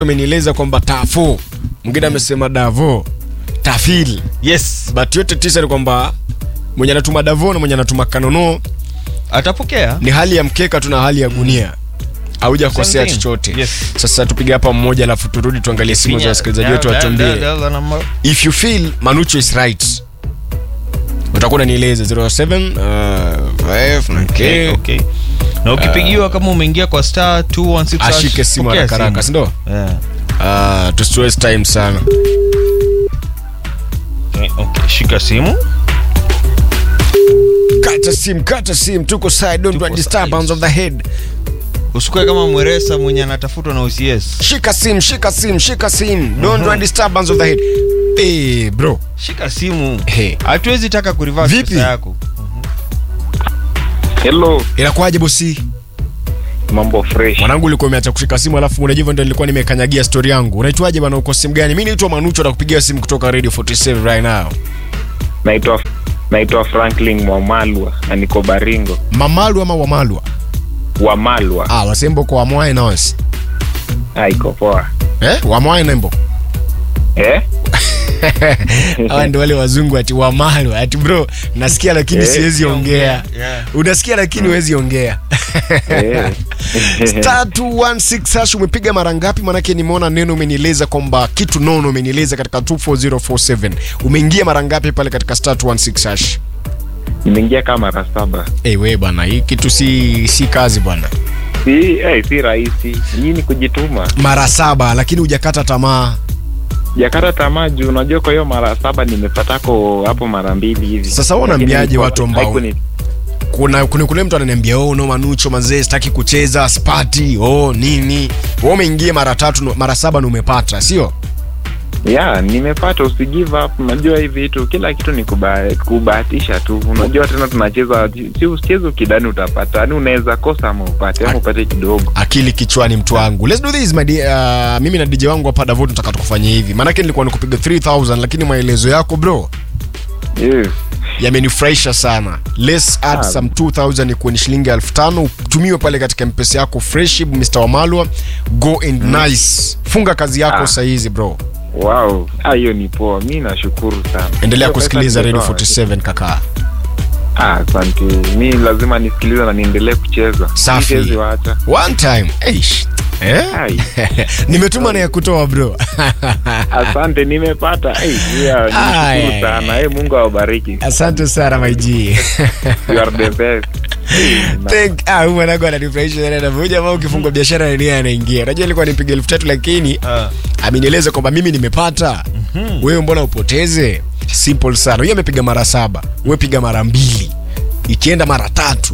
amenieleza kwamba tafo mwingine amesema davo tafil yes but yote tisa ni kwamba mwenye anatuma davo na mwenye anatuma kanono atapokea ni hali ya mkeka tu na hali ya gunia haujakosea Same thing. chochote Yes. sasa tupige hapa mmoja alafu turudi tuangalie simu za wasikilizaji wetu watuambie if you feel manucho is right utakuwa unanieleza 07 uh, 5 Okay, okay. na ukipigiwa kama umeingia kwa star 216 hash, ashike simu pokea haraka haraka simu. sindo Yeah. uh, tusiwaste time sana Okay, okay. shika simu kata sim kata sim tuko side don't Tuko want disturbance of the head usikue kama mweresa mwenye anatafutwa na ucs shika sim shika sim shika sim don't want disturbance of the head hey, bro shika simu Hey. hatuwezi taka kurivas Vipi? pesa yako Hello, inakuwaje bosi mambo fresh. mwanangu ulikuwa umeacha kushika simu alafu unajua hivyo ndio nilikuwa nimekanyagia story yangu unaitwaje bana uko simu gani mimi naitwa manucho nakupigia simu kutoka radio 47 right now Naitwa naitwa Franklin Mwamalwa na niko Baringo. mamalu ama wamalwa Wamalwa. ah wasembo kwa wamwae nonsi Ah, iko poa. eh wamwae nembo Eh? hawa ndio wale wazungu ati wamalwa ati bro nasikia lakini Eh, siwezi ongea Yeah. unasikia lakini huwezi ongea Eh. star 216 hash umepiga mara ngapi manake nimeona neno umenieleza kwamba kitu nono umenieleza katika 24047 umeingia mara ngapi pale katika star 216 hash Nimeingia kama mara saba. hey, we bwana hii kitu si si kazi bwana Si eh, si rahisi. Hii ni kujituma. mara saba lakini hujakata tamaa Jakata tamaa juu unajua kwa hiyo mara saba nimepatako hapo mara mbili hivi. Sasa wewe Lakini unaambiaje ilikuwa- watu ambao- haikuni- kuna kuna kule mtu ananiambia oh no manucho mazee sitaki kucheza spati oh nini wewe umeingia mara tatu mara saba na umepata sio Yeah, nimepata usi give up. Unajua hivi vitu kila kitu ni kuba- kubahatisha tu. Unajua tena tunacheza si usicheze ukidani utapata. Yaani unaweza kosa ama upate ama upate kidogo. akili kichwani mtu wangu let's do this my dear. Uh, mimi na DJ wangu hapa Davot nataka tukufanye hivi maanake nilikuwa nikupiga 3000 lakini maelezo yako bro Yes. yamenifurahisha sana let's add Ah. some 2000 ikuwe ni shilingi 5000 utumiwe pale katika mpesa yako fresh Mr. Wamalwa go and nice funga kazi yako Ah. sahizi bro Wow, ah, hiyo ni poa. Mi nashukuru sana. endelea Hiyo pesa kusikiliza radio nimetoa. 47 kaka Ah, asante. Mi lazima nisikilize na niendelee kucheza. Safi. Siwezi waacha. one time Eish. Eh? Ai. nimetuma na ya kutoa bro Asante, nimepata. Hey, yeah, Ai, ai, nishukuru sana. Hey, Mungu awabariki. asante sana my G. You are the best. Thank ah, huyu mwanangu ananifurahisha sana na huyu jamaa ukifungua biashara na yeye anaingia. Unajua nilikuwa nipiga elfu tatu lakini Ah. amenieleza kwamba mimi nimepata. Wewe mbona upoteze? Simple sana. Huyu amepiga mara saba, wewe piga mara mbili. Ikienda mara tatu,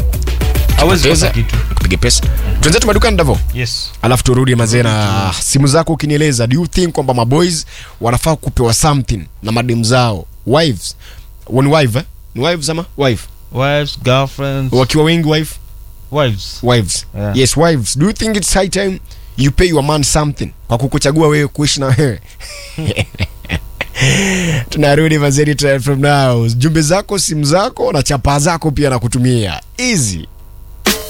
hawezi Poteza. kosa kitu kupige pesa. Tuanze madukani Davo. yes Alafu turudi mazee na simu zako ukinieleza, do you think kwamba maboys wanafaa kupewa something na madem zao wives? Ni wife eh? Ni wives ama wife? wives girlfriends Wakiwa wengi wife? wives wives Yeah. yes wives do you think it's high time you pay your man something kwa kukuchagua wewe kuishi na wewe tunarudi mazeri from now jumbe zako simu zako na chapa zako pia na kutumia easy